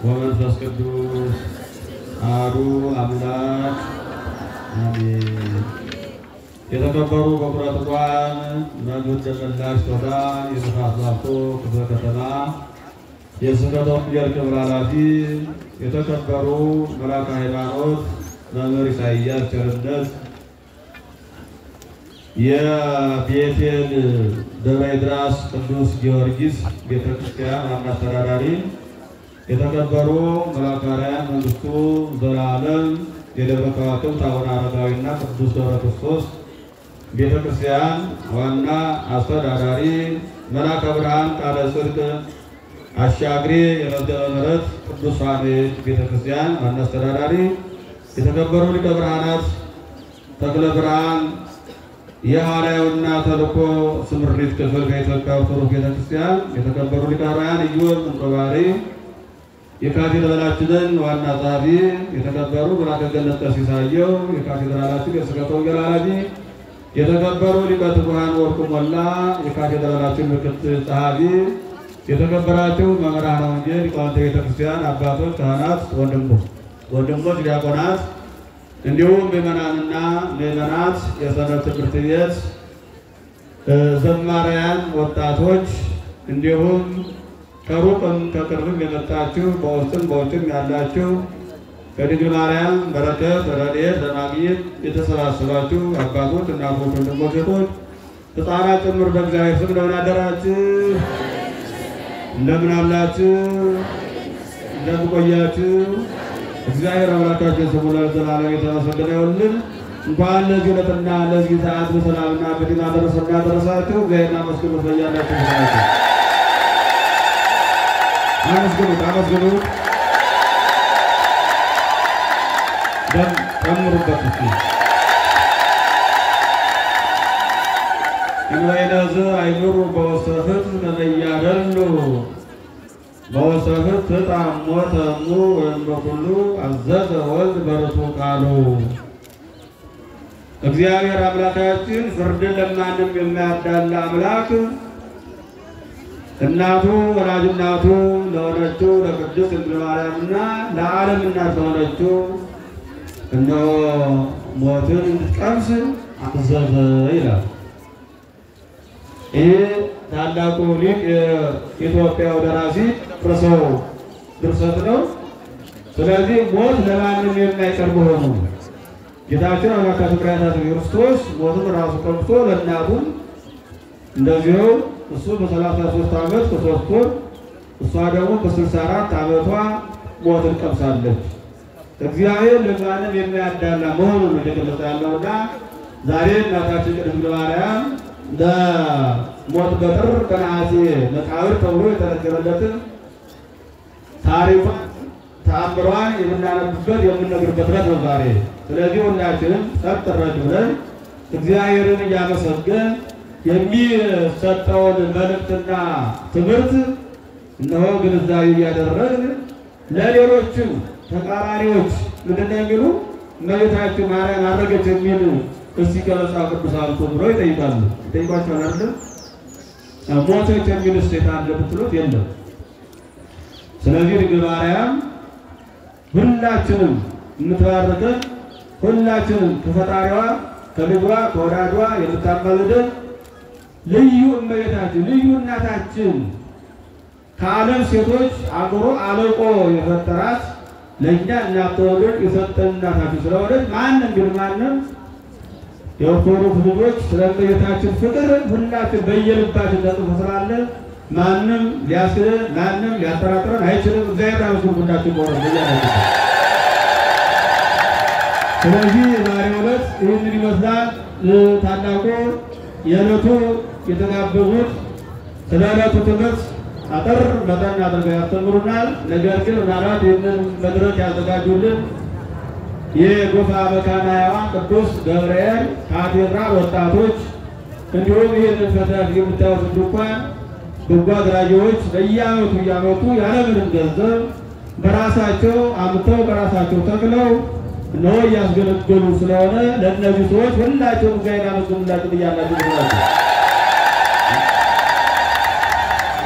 ወመንፈስ ቅዱስ አሐዱ አምላክ አሜን። የተከበሩ በኩረ ትጉሃን መምህር ደመላሽ ቶላ የንፋስ ላፍቶ ክፍለ ከተማ የስብከተ ወንጌል ክብር ኃላፊ፣ የተከበሩ መልአከ ሃይማኖት መምህር ኢሳይያስ ቸርነት የቤቴል ደብረ ድራስ ቅዱስ ጊዮርጊስ ቤተ ክርስቲያን ዋና አስተዳዳሪ፣ የተከበሩ መልአከ አርያም መንግስቱ ዘላለም የደብረ ከዋክብት አቡነ አረጋዊና ቅዱስ ገብረ ክርስቶስ ቤተ ክርስቲያን ዋና አስተዳዳሪ፣ መልአከ ብርሃን ቃለ ጽድቅ አሻግሬ የመዝገበ ምሕረት ቅዱስ ፋኑኤል ቤተ ክርስቲያን ዋና አስተዳዳሪ፣ የተከበሩ ሊቀ ብርሃናት ተክለ ብርሃን የሐዋርያውና ተልእኮ ስምሪት ክፍል ከኢትዮጵያ ኦርቶዶክስ ቤተክርስቲያን የተከበሩ ሊቀ ኅሩያን ኢዮብ እንቆባሪ የካቴድራላችንን ዋና ጸሐፊ የተከበሩ መልአከ ገነት ቀሲስ አየሁ የካቴድራላችን የስብከተ ወንጌል ኃላፊ የተከበሩ ሊቀ ትጉሃን ወርቁ ሞላ የካቴድራላችን ምክትል ጸሐፊ የተከበራችሁ መምህራነ ወንጌል ሊቃውንተ ቤተክርስቲያን አባቶች፣ ካህናት፣ ወንድሞች ወንድሞች ዲያቆናት እንዲሁም ምዕመናንና ምዕመናት የሰንበት ትምህርት ቤት ዘማሪያን ወጣቶች እንዲሁም ከሩቅም ከቅርብም የመጣችሁ በውስጥም በውጭም ያላችሁ ከድንግል ማርያም በረከት ረድኤት ለማግኘት የተሰባሰባችሁ አባቶች፣ እናቶች፣ ወንድሞች፣ ሴቶች፣ ሕፃናት ጭምር በእግዚአብሔር ስም እንደምን አደራችሁ? እንደምን አላችሁ? እንደምን ቆያችሁ? እግዚአብሔር አምላካችን ስሙ ለዘላለም የተመሰገነ ይሁንልን። እንኳን ለዚህ ዕለትና ለዚህ ሰዓት በሰላምና በጤና ደረሰና ደረሳችሁ። እግዚአብሔርን አመስግኑት። በያላችሁ ሰዓት አመስግኑት፣ አመስግኑት፣ ደም ጨምሩበት እስኪ እንበይነዝ አይኑሩ በውስተ ፍትሕ ለመያደሉ በወሰፍት ተጣሞ ተሙ ወይም በኩሉ አዘዘ ወልድ በርቱ ቃሉ። እግዚአብሔር አምላካችን ፍርድን ለማንም የማያዳላ አምላክ እናቱ ወላጅ እናቱ ለሆነችው ለቅድስት ድንግል ማርያምና ለዓለም እናት ለሆነችው እነሆ ሞትን እንድትቀምስ አዘዘ ይላል። ይህ ታላቁ ሊቅ የኢትዮጵያው ደራሲ ጥቅሰው ድርሰት ነው። ስለዚህ ሞት ለማንም የማይቀርብ ሆኑ ጌታችን አምላካችን መድኃኒታችን ክርስቶስ ሞትን ራሱ ቀምሶ ለእናቱም እንደዚሁ እሱ በሰላሳ ሦስት ዓመት ከሦስት ወር እሷ ደግሞ በስልሳ አራት ዓመቷ ሞትን ቀምሳለች። እግዚአብሔር ለማንም የማያዳላ መሆኑን ነው እየገለጸ ያለውና ዛሬ እናታችን ቅድስት ድንግል ማርያም ለሞት በጥር በነሐሴ መቃብር ተብሎ የተነገረለትን ታሪኳን ተአምሯን የምናነብበት የምንነግርበት ዕለት ነው ዛሬ። ስለዚህ ሁላችንም ጸጥ ረድ ብለን እግዚአብሔርን እያመሰገን የሚሰጠውን መልእክትና ትምህርት እነሆ ግንዛቤ እያደረግን ለሌሎችም ተቃራኒዎች ምንድን ነው የሚሉ እመቤታችን ማርያም አረገች የሚል እስቲ ከመጽሐፍ ቅዱስ አምጡ ብሎ ይጠይቃሉ። ይጠይቋቸዋል አይደለም? ሞተች የሚል ስቴት አለ ብትሉት የለም። ስለዚህ ድንግል ማርያም ሁላችንም የምትባርከን ሁላችንም ከፈጣሪዋ ከልጇ ከወዳጇ የምታማልደን ልዩ እመቤታችን ልዩ እናታችን ከዓለም ሴቶች አምሮ አለቆ የፈጠራት ለእኛ እናት ተወልድ የሰጠን እናታችን ስለሆነች ማንም ግን ማንም የኦርቶዶክስ ልጆች ስለ እመቤታችን ፍቅር ሁላችን በየልባችን ተጽፎ ስላለ ማንም ሊያስክደን ማንም ሊያጠራጥረን አይችልም። እግዚአብሔር አመስግኑ ሁላችን ቆረ በያላችሁ። ስለዚህ ዛሬው ዕለት ይህንን ይመስላል። ታላቁ የዕለቱ የተጋበዙት ስለ ዕለቱ ትምህርት አጠር መጠን አድርገው ያስተምሩናል። ነገር ግን ምናልባት ይህንን መድረክ ያዘጋጁልን የጎፋ መካነ ሕያዋን ቅዱስ ገብርኤል ካቴድራል ወጣቶች እንዲሁም ይህንን ፈተና የምታዩት ድንኳን በጎ አድራጊዎች በየዓመቱ እያመጡ ያለምንም ገንዘብ በራሳቸው አምተው በራሳቸው ተክለው እነሆ እያስገለገሉ ስለሆነ ለእነዚህ ሰዎች ሁላቸውም እግዚአብሔር አመስግኑላቸው ብያላችሁ። ናቸው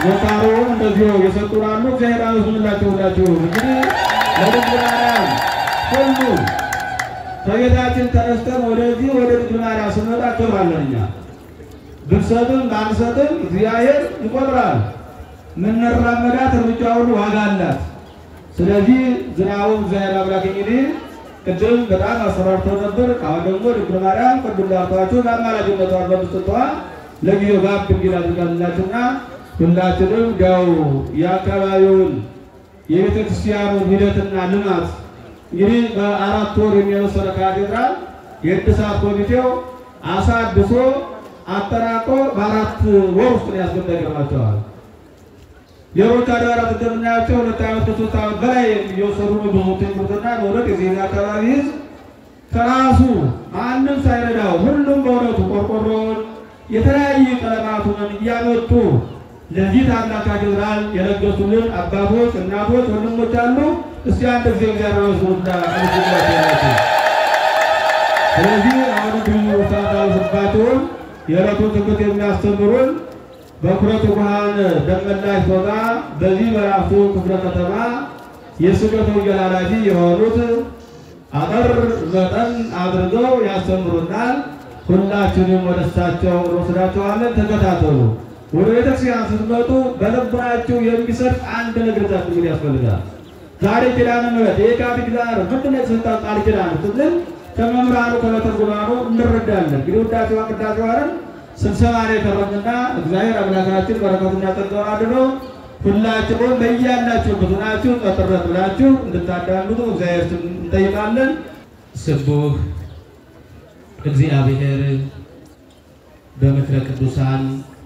ሞታሮውን እንደዚሁ የሰጡን አሉ። እግዚአብሔር አመስግኑላቸው ሁላችሁ። እንግዲህ ለድንግል ማርያም ሁሉ ከቤታችን ተነስተን ወደዚህ ወደ ድንግል ማርያም ስንመጣ ክብራለን እኛ ብንሰጥም ባንሰጥም እግዚአብሔር ይቆጥራል። ምንራመዳት እርምጃ ሁሉ ዋጋ አላት። ስለዚህ ዝናቡ እግዚአብሔር አምላክ እንግዲህ ቅድም በጣም አሰራርተው ነበር። አሁን ደግሞ ድንግል ማርያም ቅድም ላልኳችሁ ለአማላጅነቷን በምስጥቷ ለጊዜው ጋብ ድንግል አድርጋላችሁና ሁላችንም ያው የአካባቢውን የቤተ ክርስቲያኑን ሂደትና ልማት እንግዲህ በአራት ወር የሚወሰነ ካቴድራል የእድሳት ኮሚቴው አሳድሶ አጠናቆ በአራት ወር ውስጥ ነው ያስገመገማቸዋል። ሌሎች አድባራት እንደምናያቸው ሁለት ዓመት ከሶስት ዓመት በላይ እየወሰዱ ነው። ብዙ ትምህርትና በእውነት የዚህ አካባቢ ሕዝብ ከራሱ ማንም ሳይረዳው ሁሉም በእውነቱ ቆርቆሮውን የተለያዩ ቀለማቱን እያመጡ ለዚህ ታላቅ ካቴድራል የለገሱልን አባቶች፣ እናቶች፣ ወንድሞች አሉ። እስቲ አንድ ጊዜ እግዚአብሔር መስሉና አመስግናቸው። ስለዚህ አሁን ብዙ ሰዓት አልስባቸውም። የዕለቱን ትምህርት የሚያስተምሩን በኩረት ብርሃን ደመላሽ ቶጋ በዚህ በራሱ ክፍለ ከተማ የስብከተ ወንጌል ኃላፊ የሆኑት አጠር መጠን አድርገው ያስተምሩናል። ሁላችንም ወደ እሳቸው እንወስዳቸዋለን። ተከታተሉ። ወደ ቤተክርስቲያን ስትመጡ በልቡናችሁ የሚሰርቅ አንድ ነገር ዛችሁ ያስፈልጋል። ዛሬ ኪዳነ ምሕረት የካቲት ዳር ምንድን ነው የተሰጣት ቃል ኪዳን ስንል ከመምህራኑ ከመተርጉማኑ እንረዳለን። እንግዲህ ውዳሴዋ ቅዳሴዋንም ስብሰባ ላይ የቀረብንና እግዚአብሔር አምላካችን በረከቱና ጸጋውን አድኖ ሁላችሁም በያላችሁበት ሆናችሁ ጠጥረት ብላችሁ እንድታዳምጡ እግዚአብሔር ስም እንጠይቃለን። ስቡህ እግዚአብሔር በምክረ ቅዱሳን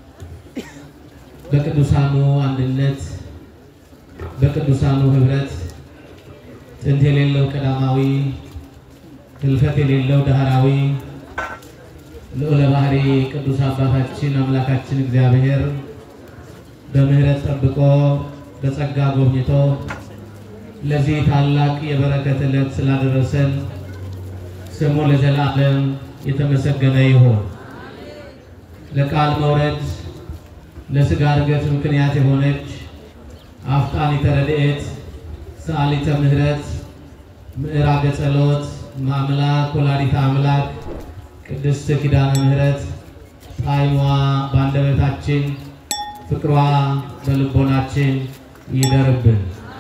በቅዱሳኑ አንድነት በቅዱሳኑ ህብረት ጥንት የሌለው ቀዳማዊ ህልፈት የሌለው ዳህራዊ ልዑለ ባህሪ ቅዱስ አባታችን አምላካችን እግዚአብሔር በምህረት ጠብቆ በጸጋ ጎብኝቶ ለዚህ ታላቅ የበረከት ዕለት ስላደረሰን ስሙ ለዘላለም የተመሰገነ ይሁን። ለቃል መውረድ ለሥጋ እርገት ምክንያት የሆነች አፍጣኒተ ረድኤት ሰአሊተ ምሕረት ምዕራገ ጸሎት ማምላክ ወላዲተ አምላክ ቅድስት ኪዳነ ምሕረት ጣዕሟ በአንደበታችን ፍቅሯ በልቦናችን ይደርብን።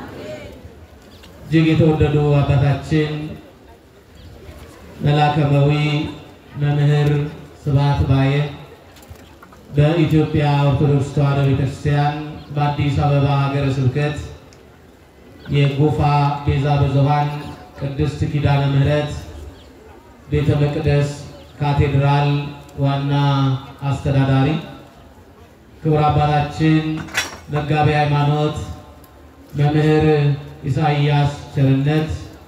እጅግ የተወደዱ አባታችን መላከመዊ መምህር ስብሐት ባየ በኢትዮጵያ ኦርቶዶክስ ተዋሕዶ ቤተክርስቲያን በአዲስ አበባ ሀገረ ስብከት የጎፋ ቤዛ ብዙኃን ቅድስት ኪዳነ ምሕረት ቤተ መቅደስ ካቴድራል ዋና አስተዳዳሪ፣ ክቡር አባታችን መጋቤ ሃይማኖት መምህር ኢሳይያስ ቸርነት፣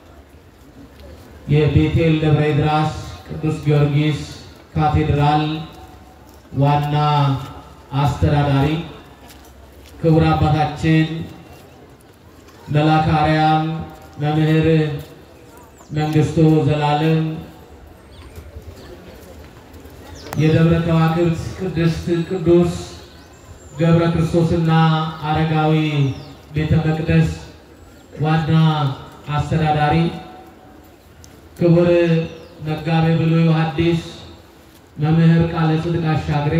የቤቴል ደብረ ድራስ ቅዱስ ጊዮርጊስ ካቴድራል ዋና አስተዳዳሪ፣ ክቡር አባታችን መልአከ አርያም መምህር መንግስቱ ዘላለም የደብረ ከዋክብት ቅድስት ቅዱስ ገብረ ክርስቶስና አረጋዊ ቤተ መቅደስ ዋና አስተዳዳሪ፣ ክቡር መጋቤ ብሉይ ሐዲስ መምህር ቃለ ጽድቅ አሻግሬ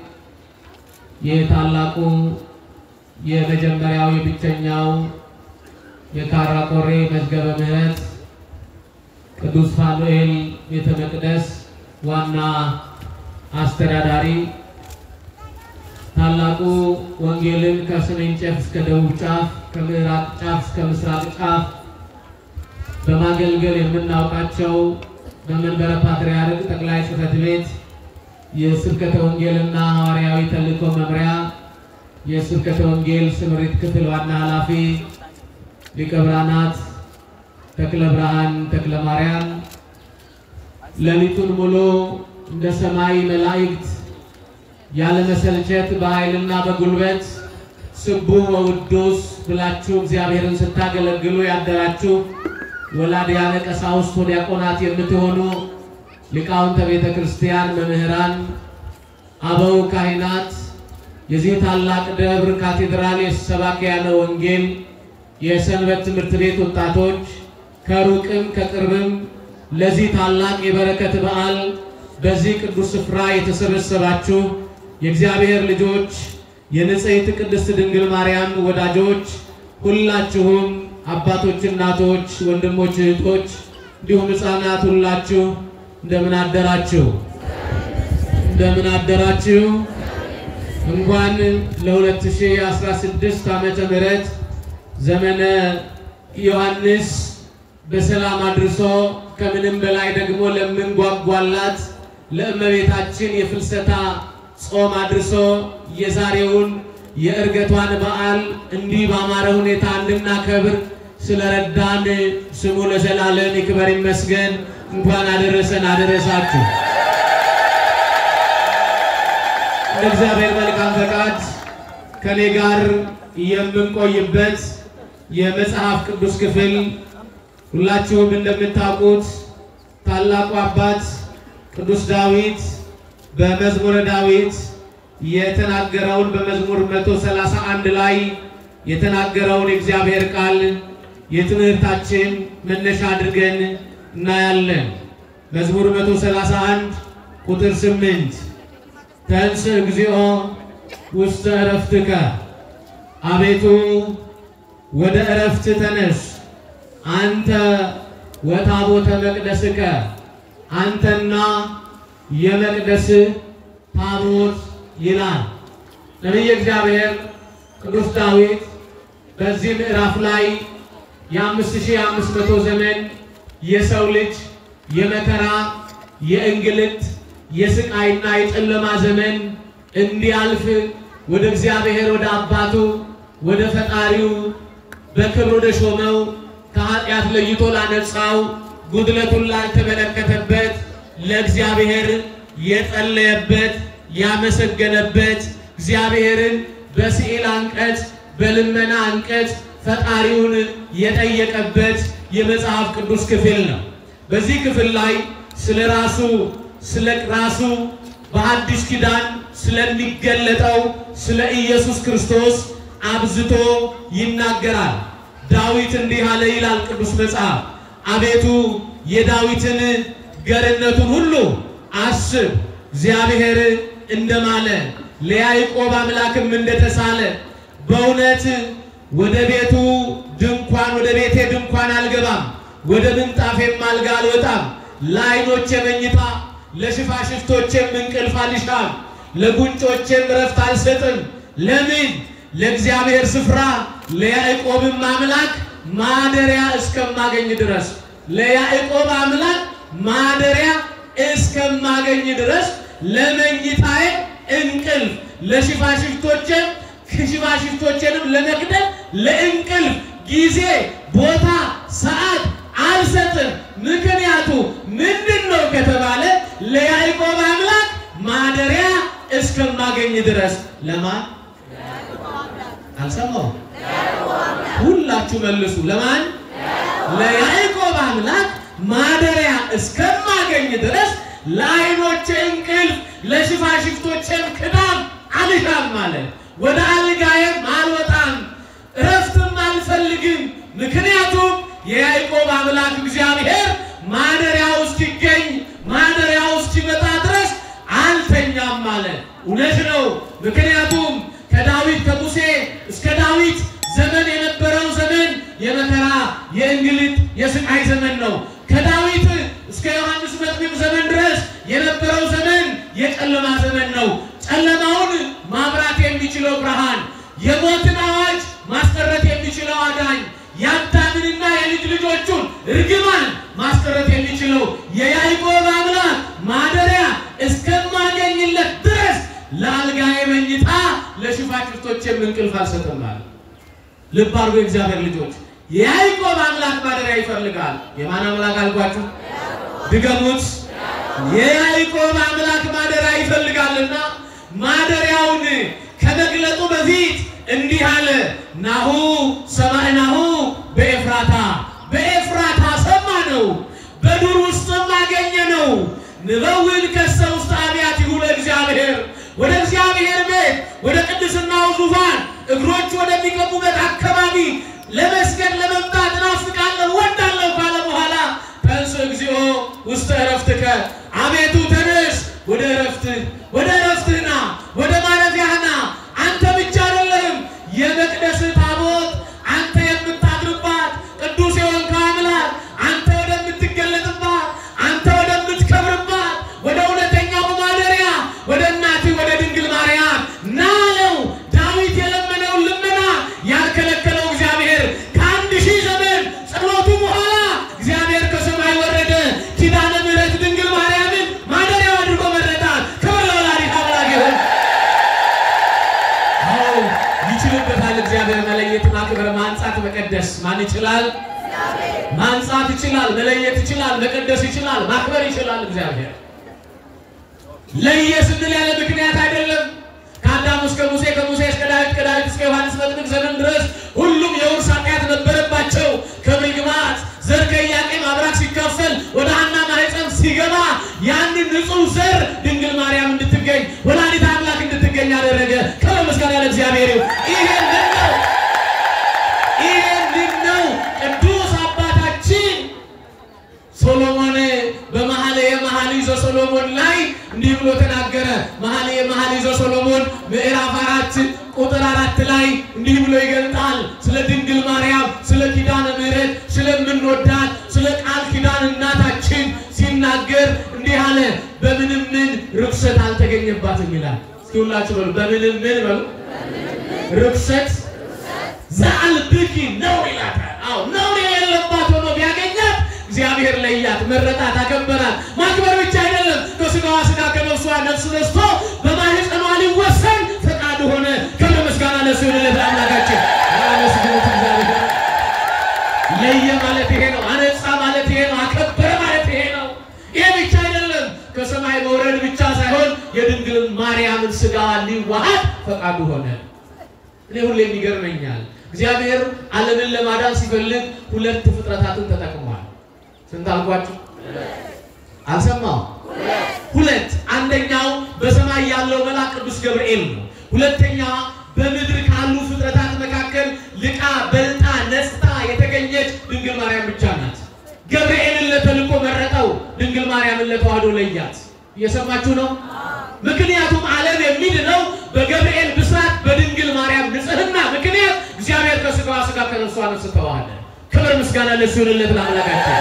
የታላቁ የመጀመሪያው የብቸኛው የካራ ቆሬ መዝገበ ምሕረት ቅዱስ ፋኑኤል ቤተ መቅደስ ዋና አስተዳዳሪ ታላቁ ወንጌልን ከሰሜን ጫፍ እስከ ደቡብ ጫፍ ከምዕራብ ጫፍ እስከ ምስራቅ ጫፍ በማገልገል የምናውቃቸው በመንበረ ፓትርያርክ ጠቅላይ ጽሕፈት ቤት የስብከተ ወንጌልና ሐዋርያዊ ተልእኮ መምሪያ የስብከተ ወንጌል ስምሪት ክፍል ዋና ኃላፊ ሊቀ ብርሃናት ተክለ ብርሃን ተክለ ማርያም ሌሊቱን ሙሉ እንደ ሰማይ መላእክት ያለመሰልቸት በኃይልና በጉልበት ስቡሕ ወውዱስ ብላችሁ እግዚአብሔርን ስታገለግሉ ያደራችሁ ወላዲያነ ቀሳውስት ወዲያቆናት የምትሆኑ ሊቃውንተ ቤተ ክርስቲያን፣ መምህራን፣ አበው ካህናት፣ የዚህ ታላቅ ደብር ካቴድራል የሰባክያነ ወንጌል የሰንበት ትምህርት ቤት ወጣቶች ከሩቅም ከቅርብም ለዚህ ታላቅ የበረከት በዓል በዚህ ቅዱስ ስፍራ የተሰበሰባችሁ የእግዚአብሔር ልጆች የንጽሕት ቅድስት ድንግል ማርያም ወዳጆች ሁላችሁም አባቶች፣ እናቶች፣ ወንድሞች፣ እህቶች እንዲሁም ሕፃናት ሁላችሁ እንደምን አደራችሁ? እንደምን አደራችሁ? እንኳን ለ2016 ዓመተ ምህረት ዘመነ ዮሐንስ በሰላም አድርሶ ከምንም በላይ ደግሞ ለምንጓጓላት ለእመቤታችን የፍልሰታ ጾም አድርሶ የዛሬውን የዕርገቷን በዓል እንዲህ ባማረ ሁኔታ እንድናከብር ስለረዳን ስሙ ለዘላለም ይክበር ይመስገን። እንኳን አደረሰን አደረሳችሁ። እንደ እግዚአብሔር መልካም ፈቃድ ከኔ ጋር የምንቆይበት የመጽሐፍ ቅዱስ ክፍል ሁላችሁም እንደምታውቁት ታላቁ አባት ቅዱስ ዳዊት በመዝሙረ ዳዊት የተናገረውን በመዝሙር 131 ላይ የተናገረውን የእግዚአብሔር ቃል የትምህርታችን መነሻ አድርገን እናያለን። መዝሙር 131 ቁጥር 8 ተንስ እግዚኦ ውስተ ዕረፍትከ፣ አቤቱ ወደ ዕረፍት ተነስ፣ አንተ ወታቦተ መቅደስከ፣ አንተና የመቅደስ ታቦት ይላል ነቢየ እግዚአብሔር ቅዱስ ዳዊት በዚህ ምዕራፍ ላይ የአምስት ሺህ አምስት መቶ ዘመን የሰው ልጅ የመከራ የእንግልት የስቃይና የጨለማ ዘመን እንዲያልፍ ወደ እግዚአብሔር ወደ አባቱ ወደ ፈጣሪው በክብር ወደ ሾመው ከኃጢአት ለይቶ ላነጻው ጉድለቱን ላልተመለከተበት ለእግዚአብሔር የጸለየበት ያመሰገነበት እግዚአብሔርን በስዕል አንቀጽ በልመና አንቀጽ ፈጣሪውን የጠየቀበት የመጽሐፍ ቅዱስ ክፍል ነው። በዚህ ክፍል ላይ ስለ ራሱ ስለ ራሱ በአዲስ ኪዳን ስለሚገለጠው ስለ ኢየሱስ ክርስቶስ አብዝቶ ይናገራል። ዳዊት እንዲህ አለ ይላል ቅዱስ መጽሐፍ፣ አቤቱ የዳዊትን ገርነቱን ሁሉ አስብ፣ እግዚአብሔር እንደማለ ለያዕቆብ አምላክም እንደተሳለ በእውነት ወደ ቤቱ ድንኳን ወደ ቤቴ ድንኳን አልገባም፣ ወደ ምንጣፌም አልጋ አልወጣም። ለዓይኖቼ መኝታ ለሽፋሽፍቶቼም እንቅልፍ አልሻም፣ ለጉንጮቼም ረፍት አልሰጥም። ለምን? ለእግዚአብሔር ስፍራ ለያዕቆብም አምላክ ማደሪያ እስከማገኝ ድረስ ለያዕቆብ አምላክ ማደሪያ እስከማገኝ ድረስ ለመኝታዬ እንቅልፍ ለሽፋሽፍቶቼም ሽፋሽፍቶቼንም ለመግደል ለእንቅልፍ ጊዜ ቦታ ሰዓት አልሰጥም። ምክንያቱ ምንድን ነው ከተባለ ለያዕቆብ አምላክ ማደሪያ እስከማገኝ ድረስ ለማን አልሰማው? ሁላችሁ መልሱ። ለማን? ለያዕቆብ አምላክ ማደሪያ እስከማገኝ ድረስ ለዓይኖቼ እንቅልፍ ለሽፋሽፍቶቼም ክዳም አልሻም ማለት ወደ አልጋዬም አልወጣም እረፍትም አልፈልግም። ምክንያቱም የያዕቆብ አምላክ እግዚአብሔር ማደሪያው እስኪገኝ ማደሪያው እስኪመጣ ድረስ አልተኛም ማለት እውነት ነው። ምክንያቱም ከዳዊት ከሙሴ እስከ ዳዊት ዘመን የነበረው ዘመን የመከራ የእንግልት የስቃይ ዘመን ነው። ከዳዊት እስከ ዮሐንስ መጥምቅ ዘመን ድረስ የነበረው ዘመን የጨለማ ዘመን ነው። ጨለማውን ማብራት የሚችለው ብርሃን፣ የሞትን አዋጅ ማስቀረት የሚችለው አዳኝ፣ የአዳምንና የልጅ ልጆቹን እርግማን ማስቀረት የሚችለው የያዕቆብ አምላክ ማደሪያ እስከማገኝለት ድረስ ለአልጋዬ መኝታ ለሽፋሽፍቶቼም እንቅልፍ አልሰጥም አለ። ልብ አድርጎ የእግዚአብሔር ልጆች የያዕቆብ አምላክ ማደሪያ ይፈልጋል። የማን አምላክ አልኳችሁ? ድገሙት። የያዕቆብ አምላክ ማደሪያ ይፈልጋልና ማደሪያውን ከመግለጡ በፊት እንዲህ አለ። ናሁ ሰማዕናሁ በኤፍራታ በኤፍራታ ሰማ ነው፣ በዱር ውስጥም አገኘ ነው። ንበውን ከሰ ውስጥ አብያቲሁ ለእግዚአብሔር ወደ እግዚአብሔር ቤት ወደ ቅድስት ሰዎች ወደሚገቡበት አካባቢ ለመስገድ ለመምጣት እናፍቃለሁ ወዳለሁ ካለ በኋላ ተንስ እግዚኦ ውስተ ዕረፍትከ አቤቱ ተነስ ወደ ዕረፍትህ ወደ ዕረፍትህ ና ወደ ማረፊያህ ና አንተ ብቻ አይደለህም የመቅደስህ ታቦት አንተ የምታድርባት ቅዱስ የሆንከው አምላክ አንተ ወደምትገለጥባት አንተ ወደምትከብርባት ወደ እውነተኛው ማደሪያ ወደ እናትህ ወደ ድንግል ማርያም ና አለው። ዳዊት የለመነውን ልመና ያልከለከለው እግዚአብሔር ከአንድ ሺህ ዘመን ጸሎቱ በኋላ እግዚአብሔር ከሰማይ ወረደ። ኪዳነ ምሕረት ድንግል ማርያምን ማደሪያው አድርጎ መረጣት። ክብር ለወላዲተ አምላክ ይሁን። አዎ ይችልበታል እግዚአብሔር መለየት፣ ማክበር፣ ማንጻት፣ መቀደስ ማን ይችላል? ማንጻት ይችላል፣ መለየት ይችላል፣ መቀደስ ይችላል፣ ማክበር ይችላል እግዚአብሔር። ለየ ስንል ያለ ምክንያት አይደለም። ከአዳም እስከ ሙሴ ከሙሴ እስከ ዳዊት ከዳዊት እስከ ዮሐንስ መጥምቅ ዘመን ድረስ ሁሉም የውርስ ኃጢአት ነበረባቸው። ክብር ይግባት ዘር ከኢያቄም አብራክ ሲካፈል ወደ ሐና ማኅፀን ሲገባ ያንን ንጹሕ ዘር ድንግል ማርያም እንድትገኝ ወላዲተ አምላክ እንድትገኝ አደረገ። ክብር ምስጋና ለእግዚአብሔር ይሁን። ይሄንን ነው ይሄንን ነው ቅዱስ አባታችን ሶሎሞን በመኃልየ መኃልይ ዘሰሎሞን ላይ እንዲህ ብሎ ተናገረ። መኃልየ መኃልይ ዘሰሎሞን ምዕራፍ አራት ቁጥር አራት ላይ እንዲህ ብሎ ይገልጣል። ስለ ድንግል ማርያም፣ ስለ ኪዳነ ምሕረት፣ ስለምንወዳት ስለ ቃል ኪዳን እናታችን ሲናገር እንዲህ አለ። በምንም ምን ርኩሰት አልተገኘባትም ይላል። እስኪ ሁላችሁ በሉ በምንም ምን በሉ ርኩሰት ዘአልብኪ ነውር ይላታል። አዎ ነውር የሌለባት ሆኖ ቢያገኛት እግዚአብሔር ለያት፣ መረጣት፣ አከበራት። ማክበር ብቻ አይደለም፣ ከስጋዋ ስጋ ከነፍሷ ነፍስ ነስቶ በማህፀኗ ሊወሰን ፈቃድ ሆነ። ክብር ምስጋና ለእሱ ይሁንለት ለአምላካችን። አመስግኑት እግዚአብሔር። ለየ ማለት ይሄ ነው። አነጻ ማለት ይሄ ነው። አከበረ ማለት ይሄ ነው። ይሄ ብቻ አይደለም፣ ከሰማይ መውረድ ብቻ ሳይሆን የድንግል ማርያምን ስጋ ሊዋሃድ ፈቃዱ ሆነ። እኔ ሁሌ የሚገርመኛል እግዚአብሔር ዓለምን ለማዳን ሲፈልግ ሁለት ፍጥረታትን ተጠቅሟል። ስንት አልኳችሁ? አልሰማው? ሁለት። አንደኛው በሰማይ ያለው መልአክ ቅዱስ ገብርኤል ነው። ሁለተኛዋ በምድር ካሉ ፍጥረታት መካከል ልቃ በልጣ ነጽታ የተገኘች ድንግል ማርያም ብቻ ናት። ገብርኤልን ለተልኮ መረጠው፣ ድንግል ማርያምን ለተዋህዶ ለያት። እየሰማችሁ ነው? ምክንያቱም ዓለም የሚድነው በገብርኤል ብስራት በድንግል ማርያም ንጽሕና ምክንያት እግዚአብሔር ከስጋዋ ስጋ ከነፍሷ ነፍስ ተዋሃደ። ክብር ምስጋና ለእሱ ይሁንለት ለአምላካችን።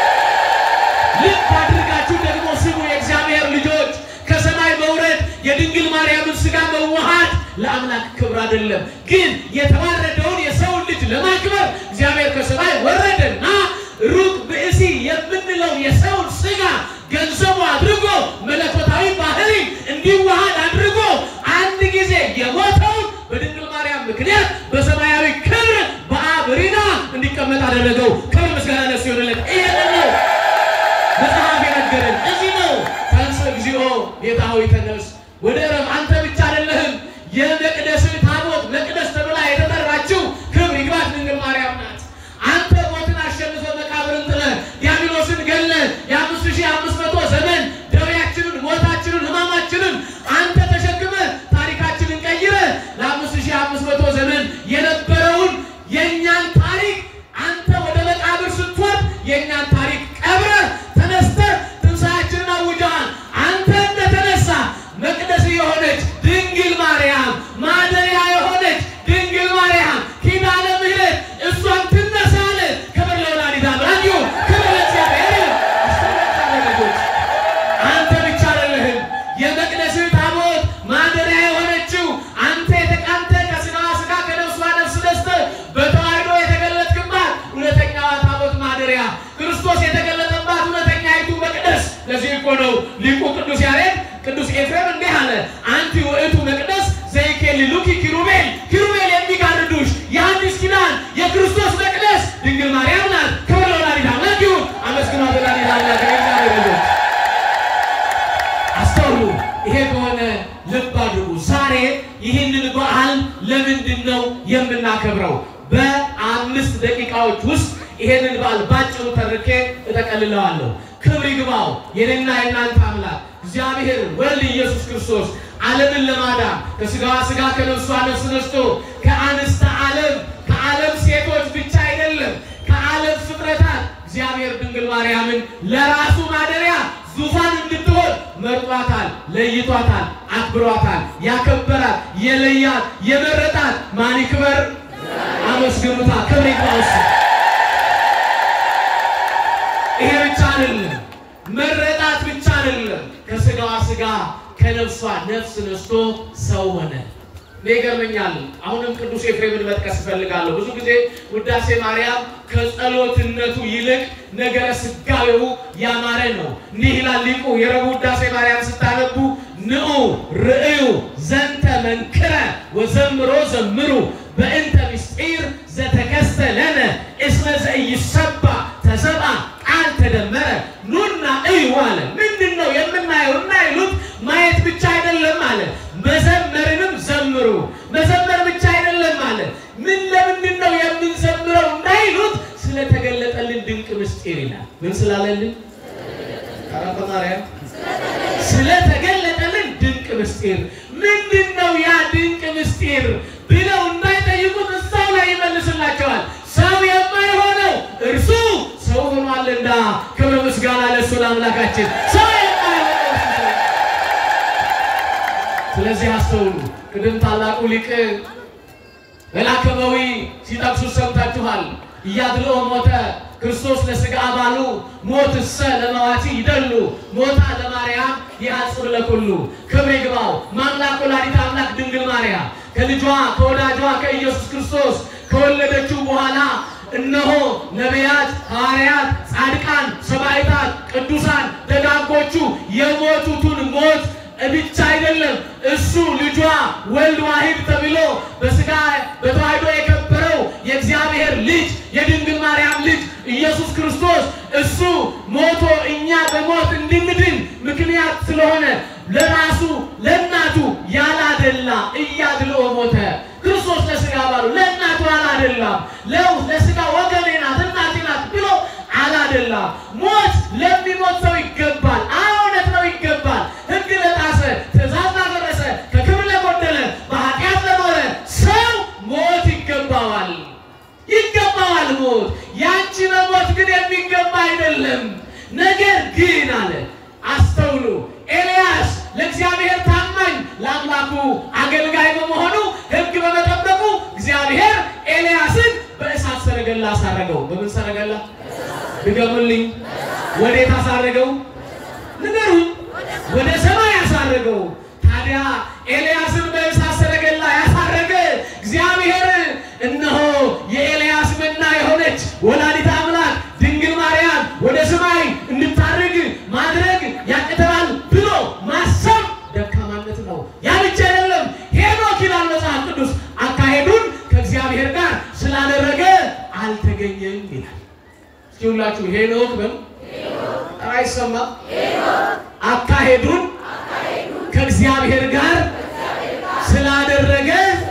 ልብ አድርጋችሁ ደግሞ ስሙ የእግዚአብሔር ልጆች፣ ከሰማይ መውረድ የድንግል ማርያምን ስጋ መዋሃድ ለአምላክ ክብር አይደለም፣ ግን የተዋረደውን የሰውን ልጅ ለማክበር እግዚአብሔር ከሰማይ ወረደና ሩቅ ብእሲ የምንለው የሰውን ስጋ ገንዘቡ አድርጎ መለኮታዊ ባህሪ እንዲዋሃድ አድርጎ አንድ ጊዜ የሞተውን በድንግል ማርያም ምክንያት በሰማያዊ ክብር በአብ ሪና እንዲቀመጥ አደረገው። ክብር ምስጋና ለእሱ ይሁንለት። ይሄንን ነው መጽሐፍ የነገረን። እዚህ ነው ተንሥእ እግዚኦ ጌታ ሆይ ተነስ ወደ ዕረፍ። አንተ ብቻ አይደለህም የመቅደስህ ታቦት መቅደስ ተብላ የተጠራችው ክብር ይግባት ድንግል ማርያም ናት። አንተ ሞትን አሸንፈ መቃብርን ጥለ ዲያብሎስን ገለ የአምስት ሺህ አምስት መቶ ዘመን ደዌያችንን፣ ሞታችንን፣ ሕማማችንን አንተ ተሸክመ ታሪካችንን ቀይረ ለአምስት ሺህ አምስት መቶ ዘመን የነበረውን የእኛን ታሪክ አንተ ወደ መቃብር ስትወርድ የእኛን ታሪክ ቀብረ ተነስተ ትንሣኤያችንን አውጀሃል። አንተ እንደተነሳ መቅደስ የሆነች ድንግል ማርያም ማደሪያ የሆነች ድንግል ማርያም ኪዳነ ምሕረት እሷን ትነሳለ። ክብር ለወላዲተ አምላክ ይሁን። ክብር ለእግዚአብሔር ይሁን። አስተውላችሁ ልጆች፣ አንተ ብቻ አይደለህም የመቅደስህ ታቦት ማደሪያ የሆነችው አንተ የተቃንተ ከስጋዋ ስጋ ከነፍሷ ነፍስ ነስተህ በተዋሕዶ የተገለጥክባት እውነተኛዋ ታቦት ማደሪያ ክርስቶስ የተገለጠባት እውነተኛይቱ መቅደስ። ለዚህ እኮ ነው ሊቁ ቅዱስ ያሬድ ቅዱስ ኤፍሬም እንዲህ አለ፣ አንቲ ውእቱ መቅደስ ዘይኬልሉኪ ኪሩቤል፣ ኪሩቤል የሚጋርዱሽ የአዲስ ኪዳን የክርስቶስ መቅደስ ድንግል ማርያም ናት። ክብር ለወላዲተ አምላክ ይሁን። አመስግኗት ወላዲተ አምላክ የእግዚአብሔር ልጆች አስተውሉ። ይሄ ከሆነ ልብ አድርጉ። ዛሬ ይህንን በዓል ለምንድን ነው የምናከብረው? በአምስት ደቂቃዎች ውስጥ ይሄንን በዓል ባጭሩ ተርኬ እጠቀልለዋለሁ። ክብር ይግባው የኔና የእናንተ አምላክ እግዚአብሔር ወልድ ኢየሱስ ክርስቶስ ዓለምን ለማዳን ከስጋዋ ስጋ ከነፍሷ ነፍስ ነስቶ ከአንስተ ለራሱ ማደሪያ ዙፋን እንድትሆን መርጧታል፣ ለይቷታል፣ አክብሯታል፣ ያከበራት፣ የለያት፣ የመረጣት ማን ይክበር? አመስግኑታ። ክብር ይግባው እሱ። ይሄ ብቻ አይደለም፣ መረጣት ብቻ አይደለም። ከስጋዋ ስጋ ከነፍሷ ነፍስ ነስቶ ሰው ሆነ። እኔ ይገርመኛል። አሁንም ቅዱስ ኤፍሬምን መጥቀስ እፈልጋለሁ። ብዙ ጊዜ ውዳሴ ማርያም ከጸሎትነቱ ይልቅ ነገረ ስጋዌው ያማረ ነው። እንዲህ ይላል ሊቁ የረቡዕ ውዳሴ ማርያም ስታነቡ ንዑ ርእዩ ዘንተ መንክረ ወዘምሮ ዘምሩ በእንተ ምስጢር ዘተከስተ ለነ እስመ ዘኢይሰባ ተሰብአ ቃል ተደመረ ኑና እዩ አለ። ምንድን ነው የምናየው? እናይሉት ማየት ብቻ አይደለም አለ። መዘመርንም ዘምሩ። መዘመር ብቻ አይደለም አለ። ምን ለምንድን ነው የምንዘምረው? እንዳይሉት ስለተገለጠልን ድንቅ ምስጢር ይላል። ምን ስላለልን? ቀረበ ማርያም ስለተገለጠልን ድንቅ ምስጢር ምንድን ነው ያ ድንቅ ምስጢር ብለው እንዳይጠይቁት እዛው ላይ ይመልስላቸዋል። ሰው የማይሆነው እርሱ ሰው ሆኗልና፣ ክብር ምስጋና ለእሱ ለአምላካችን። ሰው የማይሆነው እርሱ ሰው ስለዚህ አስተውሉ። ቅድም ታላቁ ሊቅ በላከበዊ ሲጠቅሱ ሰምታችኋል። እያድልኦ ሞተ ክርስቶስ ለሥጋ አባሉ ሞት እሰ ለመዋቲ ይደሉ ሞታ ለማርያም ይሐጽር ለኩሉ ክብር ይግባው። ማምላክ ወላዲተ አምላክ ድንግል ማርያም ከልጇ ከወዳጇ ከኢየሱስ ክርስቶስ ከወለደችው በኋላ እነሆ ነቢያት፣ ሐዋርያት፣ ጻድቃን፣ ሰማዕታት፣ ቅዱሳን ደጋጎቹ የሞቱትን ሞት ብቻ አይደለም እሱ ልጇ ወልድ ዋሂድ ተብሎ በስጋ በተዋሕዶ የከበረው የእግዚአብሔር ልጅ የድንግል ማርያም ልጅ ኢየሱስ ክርስቶስ እሱ ሞቶ እኛ በሞት እንድንድን ምክንያት ስለሆነ ለራሱ ለእናቱ ያላደላ እያድልኦ ሞተ። ክርስቶስ ለስጋ ባሉ ለእናቱ አላደላም። ለው ለስጋ ወገኔ ናት እናቴ ናት ብሎ አላደላም። ሞት ለሚሞት ሰው ይገባል። እውነት ነው ይገባል። ሕግ ለጣሰ ትእዛዝ ላፈረሰ ከክብር ለጎደለ በኃጢአት ለኖረ ሰው ሞት ይገባዋል ይገባዋል ሞት። ያንቺ መሞት ግን የሚገባ አይደለም። ነገር ግን አለ አስተውሉ፣ ኤልያስ ለእግዚአብሔር ታማኝ ለአምላኩ አገልጋይ በመሆኑ ሕግ በመጠበቁ እግዚአብሔር ኤልያስን በእሳት ሰረገላ አሳረገው። በምን ሰረገላ ድገሙልኝ? ወዴት አሳረገው? ንገሩኝ። ወደ ሰማይ ያሳረገው። ታዲያ ኤልያስን በእሳት ሰረገላ ያሳረገ እግዚአብሔር እነሆ የኤልያስ መና የሆነች ወላዲተ አምላክ ድንግል ማርያም ወደ ሰማይ እንድታርግ ማድረግ ያቅተናል ብሎ ማሰብ ደካማነት ነው። ያ ብቻ አይደለም። ሄኖክ ይላል መጽሐፍ ቅዱስ አካሄዱን ከእግዚአብሔር ጋር ስላደረገ አልተገኘም ይላል። እስኪ ሁላችሁ ሄኖክ በሉ። ኧረ አይሰማም። አካሄዱን ከእግዚአብሔር ጋር ስላደረገ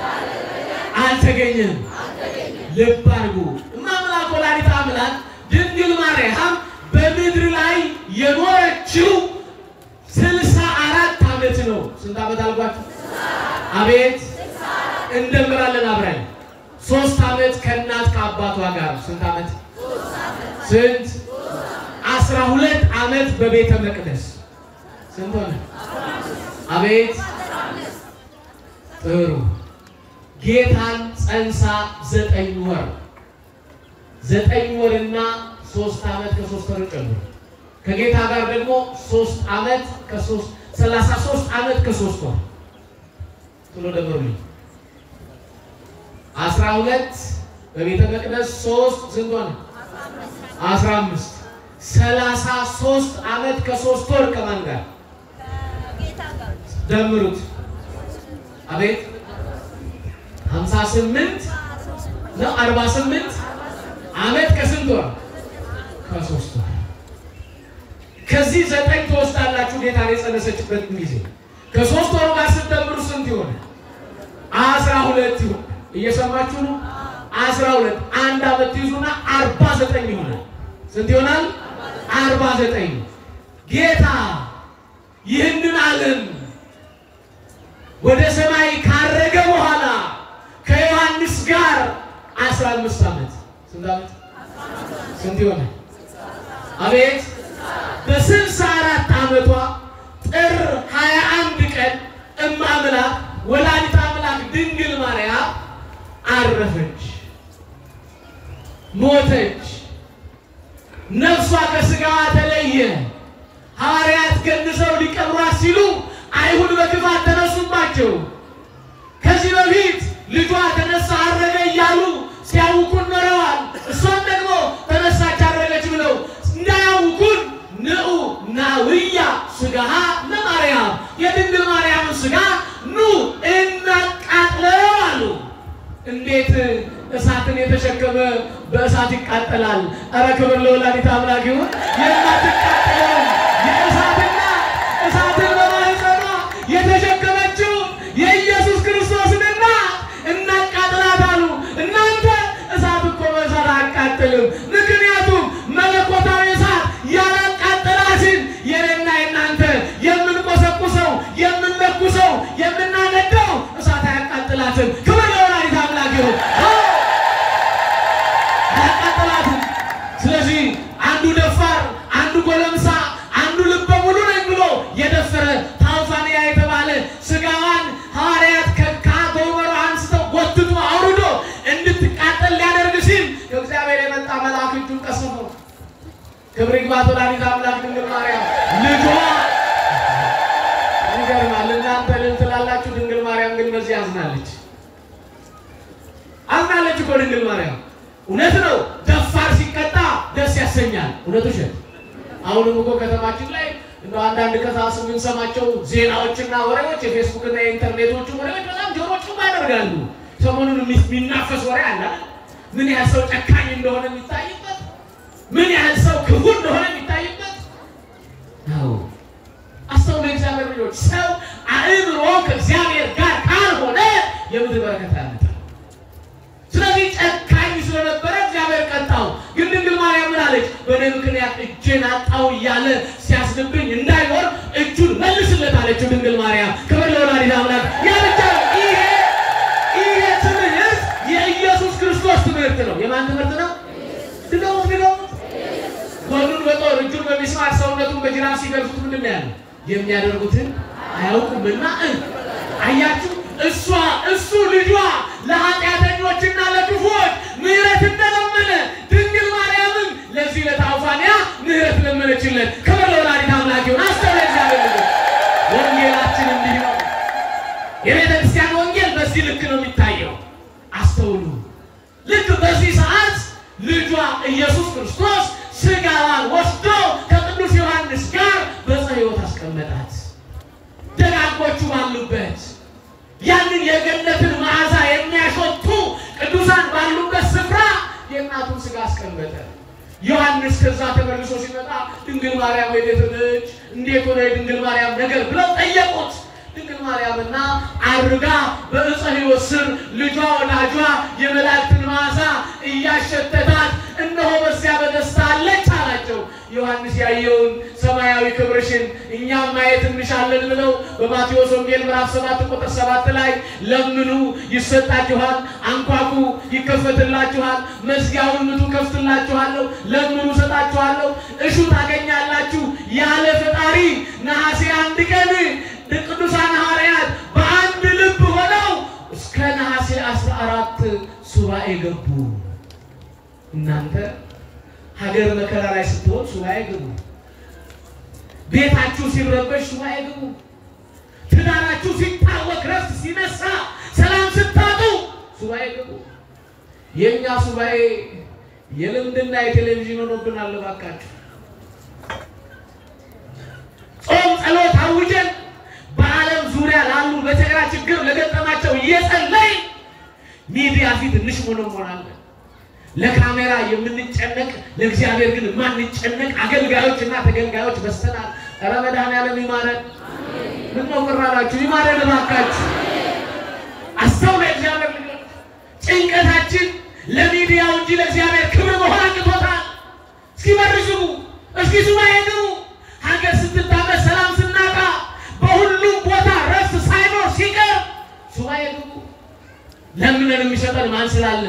አልተገኘም። ልብ አድርጉ። እማምላክ ወላዲተ አምላክ ድንግል ማርያም በምድር ላይ የኖረችው ስልሳ አራት ዓመት ነው። ስንት ዓመት አልኳችሁ? አቤት እንደምራለን አብረን ሶስት ዓመት ከእናት ከአባቷ ጋር ስንት ዓመት? ስንት? አስራ ሁለት ዓመት በቤተ መቅደስ ስንት ሆነ? አቤት ጥሩ ጌታን ጸንሳ ዘጠኝ ወር ዘጠኝ ወርና ሶስት ዓመት ከሶስት ወር ጨምሮ ከጌታ ጋር ደግሞ ሶስት ዓመት ከሶስት ሰላሳ ሶስት ዓመት ከሶስት ወር ቶሎ ደምሩልኝ። አስራ ሁለት በቤተ መቅደስ ሶስት ስንት ሆነ? አስራ አምስት ሰላሳ ሶስት ዓመት ከሶስት ወር ከማን ጋር ደምሩት? አቤት ሀምሳ ስምንት ነው አርባ ስምንት ዓመት ከስንት ወር? ከሶስት ወር። ከዚህ ዘጠኝ ትወስዳላችሁ ጌታን የጸነሰችበትን ጊዜ ከሶስት ወሩ ጋር ስትደምሩ ስንት ይሆነ? አስራ ሁለት ይሆን። እየሰማችሁ ነው? አስራ ሁለት አንድ ዓመት ትይዙና አርባ ዘጠኝ ይሆናል። ስንት ይሆናል? አርባ ዘጠኝ ጌታ ይህንን ዓለም ወደ ሰማይ ካረገ በኋላ ከዮሐንስ ጋር አስራ አምስት ዓመት ስንት ዓመት ስንት ይሆናል? አቤት በስልሳ አራት ዓመቷ ጥር ሀያ አንድ ቀን እመ አምላክ ወላዲተ አምላክ ድንግል ማርያም አረፈች፣ ሞተች። ነፍሷ ከስጋዋ ተለየ። ሐዋርያት ገንዘው ሊቀብሯት ሲሉ አይሁድ በክፋት ተነሱባቸው። ከዚህ በፊት ልጇ ተነሳ አረገ እያሉ ሲያውኩን ኖረዋል። እሷም ደግሞ ተነሳች አረገች ብለው እንዳያውኩን ንዑ ናውያ ስጋሃ ለማርያም የድንግል ማርያምን ስጋ ኑ እናቃጥለው አሉ። እንዴት እሳትን የተሸከመ በእሳት ይቃጠላል? ኧረ ክብር ለወላዲተ አምላክ ይሁን። የማትቃጠለው የእሳትና እሳትን በማህፀኗ የተሸከመችው የኢየሱስ ክርስቶስን እናት እናቃጥላት አሉ። እናንተ እሳት እኮ በእሳት አያቃጥልም። ምክንያቱም መለኮታዊ እሳት ያላቃጠላትን የኔና የናንተ የምንቆሰቁሰው የምንለኩሰው የምናነደው እሳት አያቃጥላትም። ክብር ለወላዲተ አምላክ ይሁን። አያቃጥላትም። ስለዚህ አንዱ ደፋር፣ አንዱ ጎለምሳ፣ አንዱ ልበ ሙሉ ነኝ ብሎ የደፈረ ታውፋንያ የተባለ ስጋዋን ሐዋርያት ከጎመሮ አንስተው ጎትቶ አውርዶ እንድትቃጠል ሊያደርግ ሲል ከእግዚአብሔር የመጣ መልአክ እጁን ቀስፎ ክብር ይግባት ወላዲተ አምላክ ድንግል ማርያም ልጇ ይገርማል። እናንተ ልል ትላላችሁ፣ ድንግል ማርያም ግን በዚህ አዝናለች። አዝናለች እኮ ድንግል ማርያም። እውነት ነው፣ ደፋር ሲቀጣ ደስ ያሰኛል። እውነት ውሸት? አሁንም እኮ ከተማችን ላይ እንደ አንዳንድ ከሳስ የምንሰማቸው ዜናዎችና ወሬዎች የፌስቡክና የኢንተርኔቶቹ ወሬዎች በጣም ጆሮ ጭባ ያደርጋሉ። ሰሞኑን የሚናፈስ ወሬ አለ። ምን ያህል ሰው ጨካኝ እንደሆነ የሚታይበት፣ ምን ያህል ሰው ክፉ እንደሆነ የሚታይበት ነው። አስተውሉ የእግዚአብሔር ልጆች፣ ሰው አእምሮ ከእግዚአብሔር ጋር ካልሆነ የምድር በረከት አያመጣም። ስለዚህ ጨካኝ ስለነበረ እግዚአብሔር ቀጣው። ግን ድንግል ማርያም ምን አለች? በእኔ ምክንያት እጄን አጣው እያለ ሲያስንብኝ እንዳይኖር እጁን መልስለት አለችው ድንግል ማርያም። ክብር ለወላዲተ አምላክ። ያ ብቻ ነው። ይሄ ይሄ ትምህርት የኢየሱስ ክርስቶስ ትምህርት ነው። የማን ትምህርት ነው? ድገሙት፣ ድገሙት። ጎኑን በጦር እጁን በሚስማር ሰውነቱን በጅራፍ ሲገርፉት ምንድን ነው ያለው? የሚያደርጉትን አያውቁምና እ አያችሁ እሷ እሱ ልጇ ለኃጢአተኞችና ለክፉዎች ምሕረት እንደለመነ ድንግል ማርያምም ለዚህ ለታውፋንያ ምሕረት ለመነችለት። ክብር ለወላዲተ አምላክ ይሁን። አስተውለ እግዚአብሔር ልጆች፣ ወንጌላችን እንዲህ ነው። የቤተ ክርስቲያን ወንጌል በዚህ ልክ ነው የሚታየው። አስተውሉ። ልክ በዚህ ሰዓት ልጇ ኢየሱስ ክርስቶስ ስጋዋን ወስዶ ከቅዱስ ዮሐንስ ጋር በዕፀ ሕይወት አስቀመጣት። ደጋጎቹ ባሉበት ያንን የገነትን መዓዛ የሚያሾቱ ቅዱሳን ባሉበት ስፍራ የእናቱን ስጋ አስቀመጠ። ዮሐንስ ከዛ ተመልሶ ሲመጣ ድንግል ማርያም ወዴት ነች? እንዴት ሆነ የድንግል ማርያም ነገር ብለው ጠየቁት። ድንግል ማርያምና አርጋ በዕፀ ሕይወት ስር ልጇ ወዳጇ የመላእክትን መዓዛ እያሸተታት እነሆ በዚያ በደስታ አለች አላቸው። ዮሐንስ ያየውን ሰማያዊ ክብርሽን እኛም ማየት እንሻለን ብለው በማቴዎስ ወንጌል ምዕራፍ ሰባት ቁጥር ሰባት ላይ ለምኑ ይሰጣችኋል፣ አንኳኩ ይከፈትላችኋል፣ መዝጊያውን ምቱ ከፍትላችኋለሁ፣ ለምኑ እሰጣችኋለሁ፣ እሹ ታገኛላችሁ ያለ ፈጣሪ ነሐሴ አንድ ቀን ቅዱሳን ሐዋርያት በአንድ ልብ ሆነው እስከ ነሐሴ አስራ አራት ሱባኤ ገቡ። እናንተ ሀገር መከራ ላይ ስትሆን ሱባኤ ግቡ። ቤታችሁ ሲረበሽ ሱባኤ ግቡ። ትዳራችሁ ሲታወክ ረፍት ሲነሳ ሰላም ስታጡ ሱባኤ ግቡ። የእኛ ሱባኤ የልምድና የቴሌቪዥን ሆኖብናል። እባካችሁ ጾም ጸሎት አውጀን በዓለም ዙሪያ ላሉ በተግራ ችግር ለገጠማቸው እየጸለይ ሚዲያ ፊት እንሽሞነሞናለን። ለካሜራ የምንጨነቅ ለእግዚአብሔር ግን የማንጨነቅ አገልጋዮች እና ተገልጋዮች በስተናል። ኧረ መድኃኒዓለም ይማረን። ምን ነው ቅር አላችሁ? ይማረን እባካችሁ። አስተውለ እግዚአብሔር ልጆች ጭንቀታችን ለሚዲያው እንጂ ለእግዚአብሔር ክብር መሆን አቅቶታል። እስኪ መርዝቡ፣ እስኪ ሱባኤ ግቡ። ሀገር ስትታመስ ሰላም ስናጣ በሁሉም ቦታ ረፍት ሳይኖር ሲቀር ሱባኤ ግቡ። ለምነን የሚሰጠን ማን ስላለ?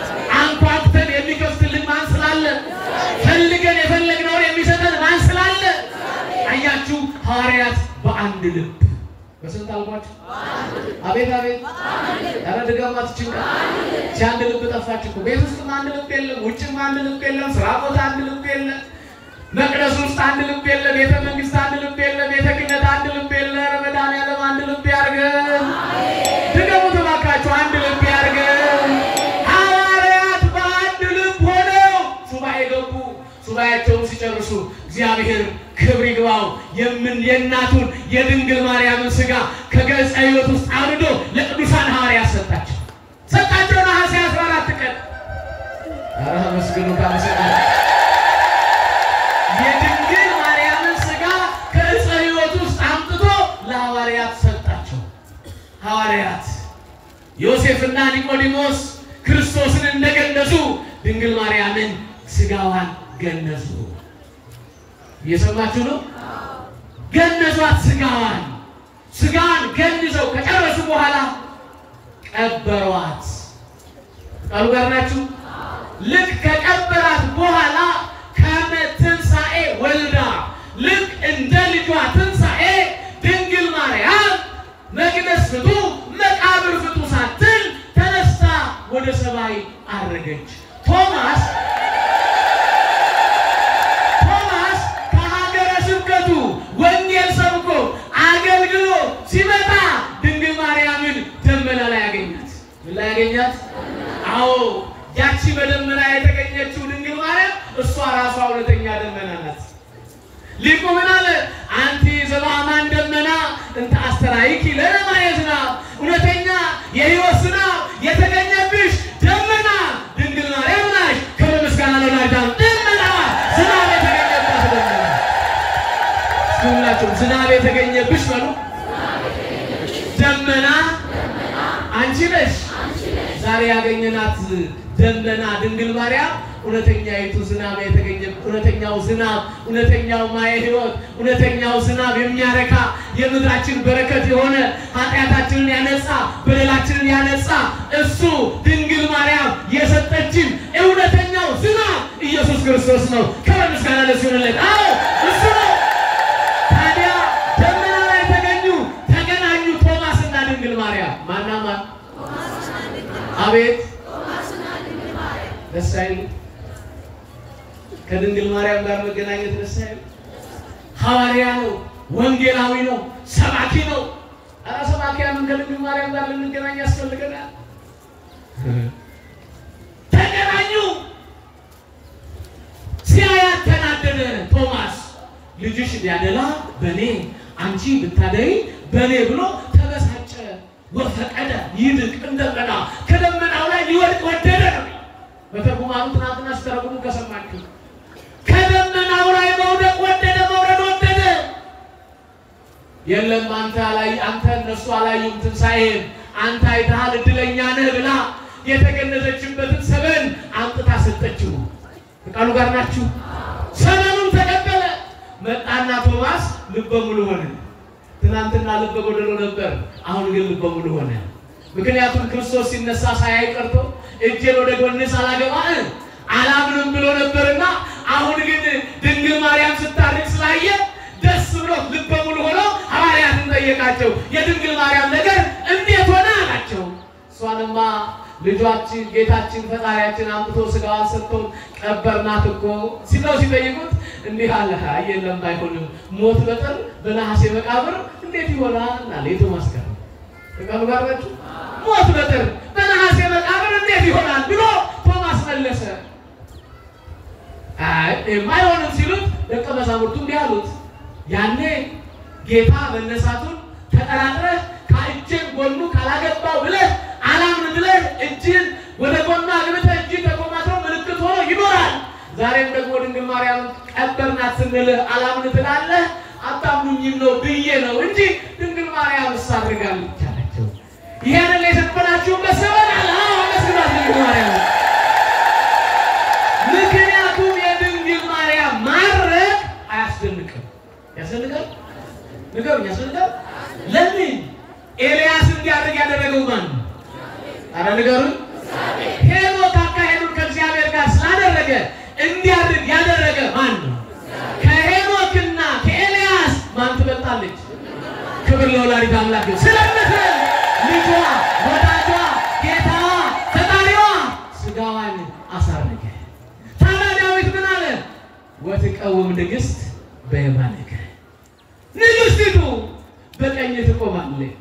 አንኳኩተን የሚከፍትልን ማን ስላለ? ፈልገን የፈለግነውን የሚሰጠን ማን ስላለ? ሐዋርያት በአንድ ልብ በስንት አልኳቸው? አቤት አቤት! ኧረ ድገማት ችንቃ ሲ አንድ ልብ ጠፋች እኮ። ቤት ውስጥም አንድ ልብ የለም፣ ውጭም አንድ ልብ የለም፣ ስራ ቦታ አንድ ልብ የለም፣ መቅደስ ውስጥ አንድ ልብ የለም፣ ቤተ መንግስት አንድ ልብ የለም፣ ቤተ ክህነት አንድ ልብ የለም። ኧረ መድኃኒዓለም አንድ ልብ ያድርገን። ድገሙት እባካችሁ፣ አንድ ልብ ያድርገን። ሐዋርያት በአንድ ልብ ሆነው ሱባኤ ገቡ። ሱባኤያቸውን ሲጨርሱ እግዚአብሔር ክብር ይግባው የምን የእናቱን የድንግል ማርያምን ስጋ ከገጸ ሕይወት ውስጥ አውርዶ ለቅዱሳን ሐዋርያት ሰጣቸው ሰጣቸው። ነሐሴ 14 ቀን ኧረ መስግኑ ካመሰግኑ የድንግል ማርያምን ስጋ ከዕፀ ሕይወት ውስጥ አምጥቶ ለሐዋርያት ሰጣቸው። ሐዋርያት ዮሴፍና ኒቆዲሞስ ክርስቶስን እንደገነዙ ድንግል ማርያምን ስጋዋን ገነዙ። እየሰማችሁ ነው? ገነዟት ስጋዋን። ስጋዋን ገንዘው ከጨረሱ በኋላ ቀበሯት። ቃሉ ጋር ናችሁ? ልክ ከቀበራት በኋላ ከመ ትንሣኤ ወልዳ ልክ እንደ ልጇ ትንሣኤ ድንግል ማርያም መቅደስ ፍቱ፣ መቃብር ፍቱ ሳትል ተነስታ ወደ ሰማይ አረገች። ቶማስ ቶማስ ከሀገረ ስብከቱ ወንጌል ሰብኮ አገልግሎ ሲመጣ ድንግል ማርያምን ደመና ላይ ያገኛት። ምን ላይ ያገኛት? አዎ ያቺ በደመና የተገኘችው ድንግል ማርያም እሷ ራሷ እውነተኛ ደመና ናት። ሊቁ ምን አለ? አንቲ ዘበአማን ደመና እንተ አስተራይኪ ለነ ማየ ዝናብ፣ እውነተኛ የሕይወት ዝናብ የተገኘብሽ ደመና ድንግል ማርያም ናሽ። ክብር ምስጋና ለወላዲተ ደመና ዝናብ የተገኘባት ደመና። እስኪ ሁላችሁም ዝናብ የተገኘብሽ በሉ። ደመና አንቺ ነሽ። ዛሬ ያገኘናት ደመና ድንግል ማርያም እውነተኛይቱ ዝናብ የተገኘ እውነተኛው ዝናብ እውነተኛው ማየ ሕይወት እውነተኛው ዝናብ የሚያረካ የምድራችን በረከት የሆነ ኃጢአታችንን ያነጻ በደላችንን ያነጻ እሱ ድንግል ማርያም የሰጠችን እውነተኛው ዝናብ ኢየሱስ ክርስቶስ ነው። ክብር ምስጋና ለእሱ ይሁንለት። አዎ እሱ ነው። ታዲያ ደመና ላይ ተገኙ ተገናኙ ቶማስ እና ድንግል ማርያም ማና ማን? አቤት ደስ አይልም? ከድንግል ማርያም ጋር መገናኘት ደስ አይልም? ሐዋርያ ነው፣ ወንጌላዊ ነው፣ ሰባኪ ነው። ኧረ ሰባኪያንን ከድንግል ማርያም ጋር ልንገናኝ ያስፈልገናል። ተገናኙ። ሲያያት ተናደደ ቶማስ። ልጅሽ ቢያደላ በእኔ አንቺ ብታደይ በእኔ ብሎ ተበሳጨ። ወፈቀደ ይድቅ እንደገና ከደመናው ላይ ሊወድቅ ወደደ ነው። በተርጉማኑ ትናንትና ሲተረጉሙ ከሰማችሁ ከደመናው ላይ መውደቅ ወደደ፣ መውረድ ወደደ። የለም አንተ ላይ አንተ እነሱ አላዩም ትንሣኤን አንተ አይተሃል እድለኛ ነህ ብላ የተገነዘችበትን ሰበን አምጥታ ሰጠችው። ከቃሉ ጋር ናችሁ። ሰበኑን ተቀበለ። መጣና ቶማስ ልበ ሙሉ ሆነ። ትናንትና ልበ ጎደሎ ነበር፣ አሁን ግን ልበ ሙሉ ሆነ። ምክንያቱም ክርስቶስ ሲነሳ ሳያይ ቀርቶ እጄን ወደ ጎንህ ሳላገባ አላምንም ብሎ ነበርና አሁን ግን ድንግል ማርያም ስታርቅ ስላየ ደስ ብሎ ልበ ሙሉ ሆኖ ሐዋርያትን ጠየቃቸው። የድንግል ማርያም ነገር እንዴት ሆነ አላቸው። እሷንማ ልጇችን ጌታችን ፈጣሪያችን አምጥቶ ስጋዋን ሰጥቶን ቀበርናት እኮ ሲለው ሲጠይቁት እንዲህ አለ። አይ የለም አይሆንም፣ ሞት በጥር በነሐሴ መቃብር እንዴት ይሆናል አለ የቶማስ ጋር ከቃሉ ጋር ናችሁ። ሞት በጥር በነሐሴ መቃብር እንዴት ይሆናል ብሎ ቶማስ መለሰ። አይ የማይሆንም ሲሉት ደቀ መዛሙርቱ እንዲህ አሉት፣ ያኔ ጌታ መነሳቱን ተጠራጥረህ ከእጅን ጎኑ ካላገባው ብለህ አላምን ብለህ እጅን ወደ ጎኑ አግብተህ እጅ ተኮማትሮ ምልክት ሆኖ ይኖራል። ዛሬም ደግሞ ድንግል ማርያም ቀበርናት ስንልህ አላምን ትላለህ። አታምኑኝም ነው ብዬ ነው እንጂ ድንግል ማርያም እሳ አድርጋለች አላቸው። ይሄንን የሰበናችሁበት ሰበን አለ መስግናት ድንግል ማርያም ምክንያቱም የድንግል ማርያም ማድረግ አያስደንቅም። ያስደንቃል? ንገሩኝ፣ ያስደንቃል? ለምን ኤልያስ እንዲያደርግ ያደረገው ማን ነው? አረ ንገሩኝ። ሄኖክ አካሄዱን ከእግዚአብሔር ጋር ስላደረገ እንዲያደርግ ያደረገ ማን ነው? ከሄኖክና ከኤልያስ ማን ትበልጣለች? ክብር ለወላዲተ አምላክ ይሁን። ስለምትል ልጇ ወዳጇ ጌታዋ ፈጣሪዋ ስጋዋን አሳረገ። ታዲያ ዳዊት ምን አለ? ወትቀውም ንግሥት በየማነከ ንግሥቲቱ በቀኝ ትቆማለች።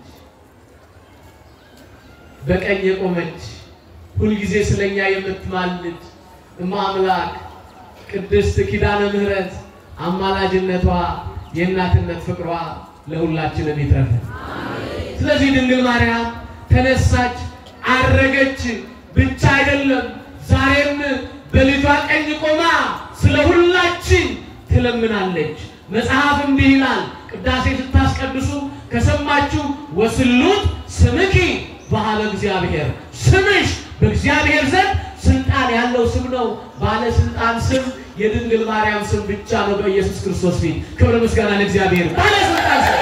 በቀኝ የቆመች ሁልጊዜ ስለኛ የምትማልድ እማ አምላክ ቅድስት ኪዳነ ምሕረት አማላጅነቷ የእናትነት ፍቅሯ ለሁላችንም ይትረፈን። ስለዚህ ድንግል ማርያም ተነሳች፣ አረገች ብቻ አይደለም፣ ዛሬም በልጇ ቀኝ ቆማ ስለ ሁላችን ትለምናለች። መጽሐፍ እንዲህ ይላል፣ ቅዳሴ ስታስቀድሱ ከሰማችሁ ወስሉት ስምኪ በሃለ እግዚአብሔር፣ ስምሽ በእግዚአብሔር ዘንድ ስልጣን ያለው ስም ነው። ባለስልጣን ስም የድንግል ማርያም ስም ብቻ ነው በኢየሱስ ክርስቶስ ፊት። ክብር ምስጋና ለእግዚአብሔር። ባለስልጣን ስም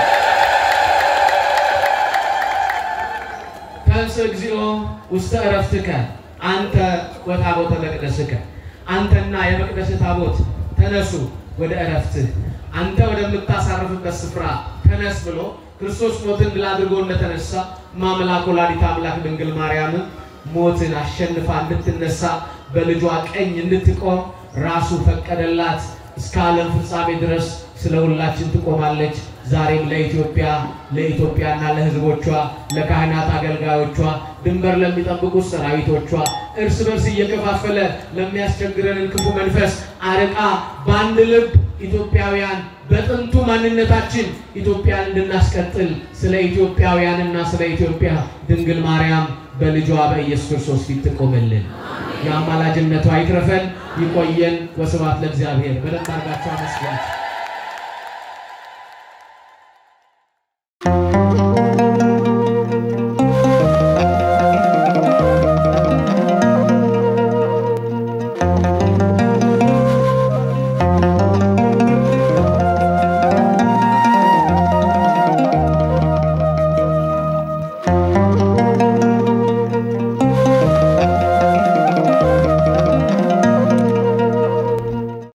ተንስ እግዚኦ ውስተ ዕረፍትከ አንተ ወታቦተ መቅደስከ፣ አንተና የመቅደስ ታቦት ተነሱ ወደ ዕረፍትህ፣ አንተ ወደምታሳርፍበት ስፍራ ተነስ ብሎ ክርስቶስ ሞትን ድል አድርጎ እንደተነሳ ማምላክ ወላዲተ አምላክ ድንግል ማርያምን ሞትን አሸንፋ እንድትነሳ በልጇ ቀኝ እንድትቆም ራሱ ፈቀደላት። እስከ ዓለም ፍጻሜ ድረስ ስለ ሁላችን ትቆማለች። ዛሬም ለኢትዮጵያ ለኢትዮጵያና ለሕዝቦቿ ለካህናት አገልጋዮቿ፣ ድንበር ለሚጠብቁት ሰራዊቶቿ እርስ በርስ እየከፋፈለ ለሚያስቸግረንን ክፉ መንፈስ አርቃ በአንድ ልብ ኢትዮጵያውያን በጥንቱ ማንነታችን ኢትዮጵያን እንድናስቀጥል ስለ ኢትዮጵያውያንና ስለ ኢትዮጵያ ድንግል ማርያም በልጇ በኢየሱስ ክርስቶስ ፊት ትቆምልን። የአማላጅነቷ ይትረፈን፣ ይቆየን። ወስብሐት ለእግዚአብሔር። በደንብ አድርጋችሁ አመስግኑ።